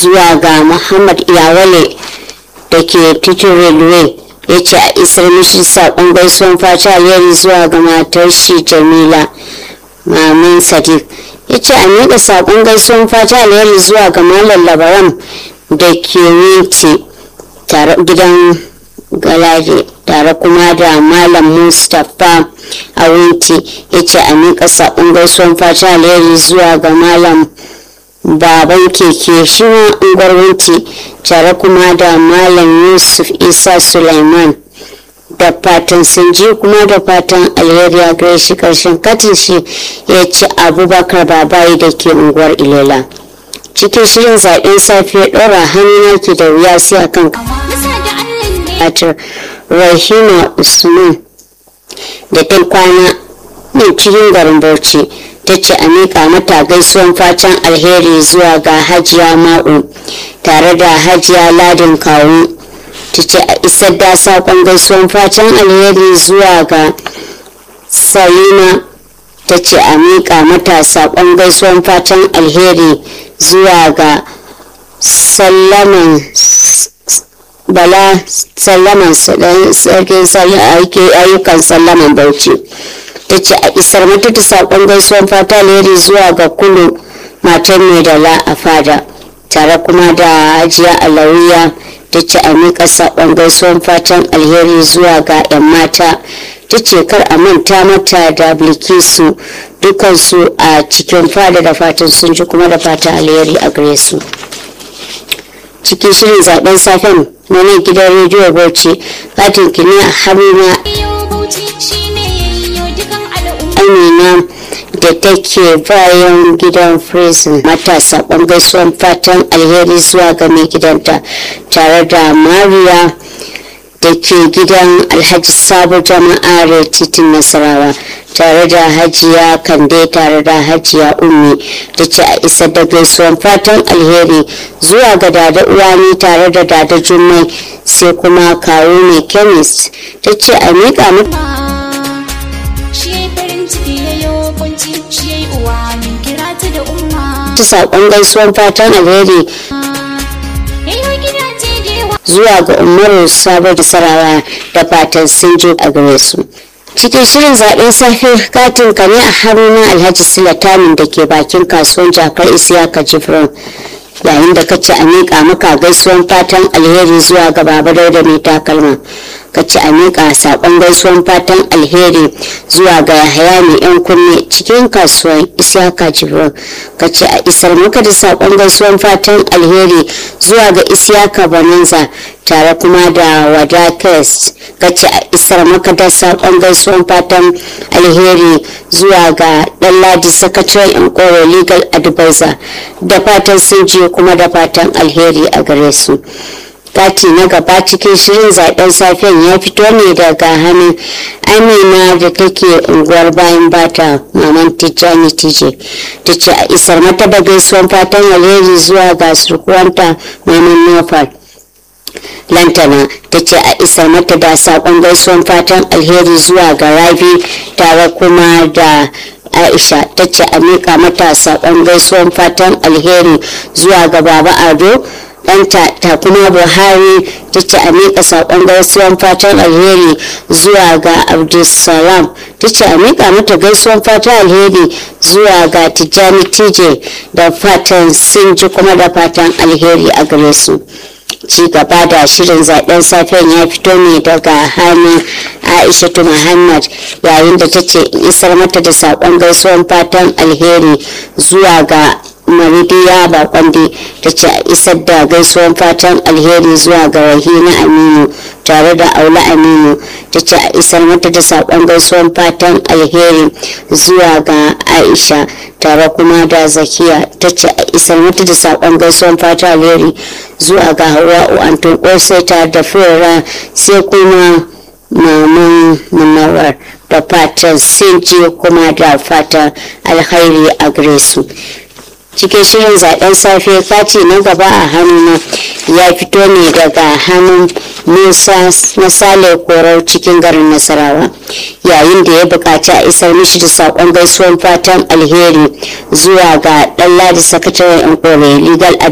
zuwa ga muhammad iyawale da ke titin railway ya ce a isar mishi saƙon gaisuwan fata alheri zuwa ga matar shi jamila mamin sadiq ya ce a miƙa saƙon gaisuwan fata alheri zuwa ga malam labaran da ke winti gidan galade tare kuma da malam mustapha a winti ya ce a miƙa saƙon gaisuwan fata alheri zuwa ga malam baban keke shi ma unguwar winti tare kuma da malam yusuf isa suleiman da fatan sun ji kuma da fatan alheri a gare shi karshen katin shi ya ci abubakar babayi da ke unguwar ilela cikin shirin zaɓen safe ɗora hannu ke da wuya sai a kan katir rahima usman da ta kwana ne cikin garin bauchi ta ce a miƙa mata gaisuwan fatan alheri zuwa ga hajiya ma'u tare da hajiya ladin kawu ta ce a isar da saƙon gaisuwan fatan alheri zuwa ga salima ta ce a miƙa mata saƙon gaisuwan fatan alheri zuwa ga sallaman bala sallaman sarkin ayyukan sallaman bauchi ta ce a isar mata da saƙon gaisuwan fata alheri zuwa ga kulu matan mai dala a fada tare kuma da hajiya alawiya ta ce a miƙa saƙon gaisuwan fatan alheri zuwa ga 'yan mata ta ce kar a manta mata da bilkisu dukansu a cikin fada da fatan sun ji kuma da fatan alheri a gare su cikin shirin zaben safen na nan gidan rediyo bauchi katin kini a haruna amina da take bayan gidan prison matasa gaisuwan fatan alheri zuwa ga mai gidanta tare da mariya da ke gidan alhaji sabo jama'ar titin nasarawa tare da hajiya kande tare da hajiya ummi da ce a isar da gaisuwan fatan alheri zuwa ga dada uwani tare da dada jummai sai kuma kawo mai chemist ta ce a miƙa muku ta saƙon gaisuwan fatan alheri zuwa ga umaru sabon da sarawa da fatan sun je a gare su cikin shirin zaɓen safe katin ka ne a haruna alhaji silatamin da ke bakin kasuwan jakar isiyaka jifron yayin da kace a miƙa maka gaisuwan fatan alheri zuwa ga baba dauda mai takalma kace a miƙa saƙon gaisuwan fatan alheri zuwa ga yahaya mai yan kunne cikin kasuwan isiyaka jibrin kace a isar maka da saƙon gaisuwan fatan alheri zuwa ga isiyaka bananza tare kuma da wada test kace a isar maka da saƙon gaisuwan fatan alheri zuwa ga ɗanladi sakataren yan koro legal advisor da fatan sun je kuma da fatan alheri a gare su kati na gaba cikin shirin zaben safiyan ya fito ne daga hannun amina da take unguwar bayan bata maman tijjani tije ta ce a isar mata da gaisuwan fatan alheri zuwa ga surkuwanta maman nofal lantana ta ce a isar mata da saƙon gaisuwan fatan alheri zuwa ga rabi tare kuma da aisha ta ce a miƙa mata saƙon gaisuwan fatan alheri zuwa ga baba ado ɗanta ta kuma buhari ta ce a miƙa saƙon gaisuwan fatan alheri zuwa ga abdulsalam ta ce a miƙa mata gaisuwan fatan alheri zuwa ga tijjani tije da fatan sun ji kuma da fatan alheri a gare su ci gaba da shirin zaben safen ya fito ne daga hannun aishatu muhammad yayin da ta ce isar mata da saƙon gaisuwan fatan alheri zuwa ga maridiya bakwande ta ce a isar da gaisuwan fatan alheri zuwa ga rahina aminu tare da aula aminu ta ce a isar mata da saƙon gaisuwan fatan alheri zuwa ga aisha tare kuma da zakiya ta ce a isar mata da saƙon gaisuwan fatan alheri zuwa ga hawa'u anton ƙosai tare da fura sai kuma maman munawar da fatan sun je kuma da fatan alheri a gare su cikin shirin zaben safe kati na gaba a hannuna ya fito ne daga hannun musa na sale korau cikin garin nasarawa yayin da ya buƙaci a isar mishi da saƙon gaisuwan fatan alheri zuwa ga ɗan ladi sakataren yan kore legal